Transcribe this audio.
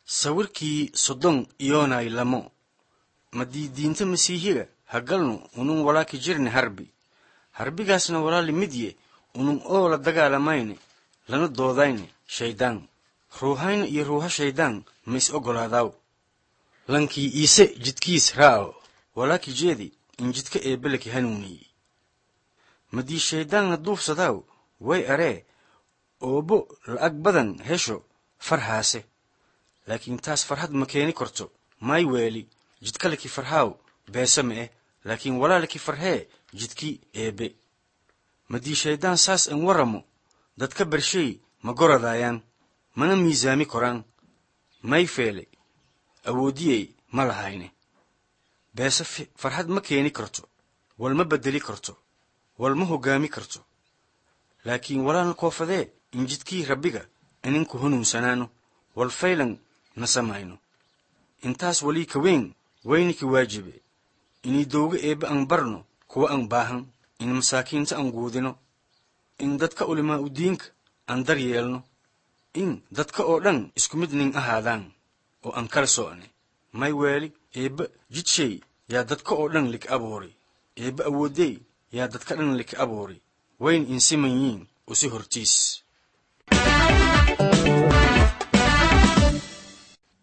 sawirkii soddon iyoonay lamo madiidiinta masiihiga hagalnu unun walaaki jirne harbi harbigaasna walaali midye unun oo la dagaalamayne lana doodayne shayddaan ruuhayna iyo ruuha shayddaan ma is oggolaadaaw lankii iise jidkiis raa'o walaaki jeedi in jidka eebbeleki hanuuniyi madii shayddaanna duufsadaaw way aree oobo la'ag badan hesho farhaase laakiin taas farhad ma keeni korto may weeli jidkaleki farhaaw beese ma eh laakiin walaaleki farhee jidkii eebbe madii shayddaan saas an warramo dadka bershay ma goradaayaan mana miisaami koraan may feele awoodiyey ma lahayne beese farxad ma keeni karto wal ma beddeli karto wal ma hoggaami karto laakiin walaalna koofadee in jidkii rabbiga ininku hanuunsanaano wal faylan na samayno intaas walii ka weyn wayniki waajibe inii dowga eebbe an barno kuwa an baahan in masaakiinta an guudino in dadka ulimaa u diinka aan dar yeelno in dadka oo dhan isku mid nin ahaadaan oo aan kala so'ne may weeli eebbe jidshay yaa dadka oo dhan lik abuuri eebbe awoodey yaa dadka dhan lik abuuri wayn insiman yiin usi hortiis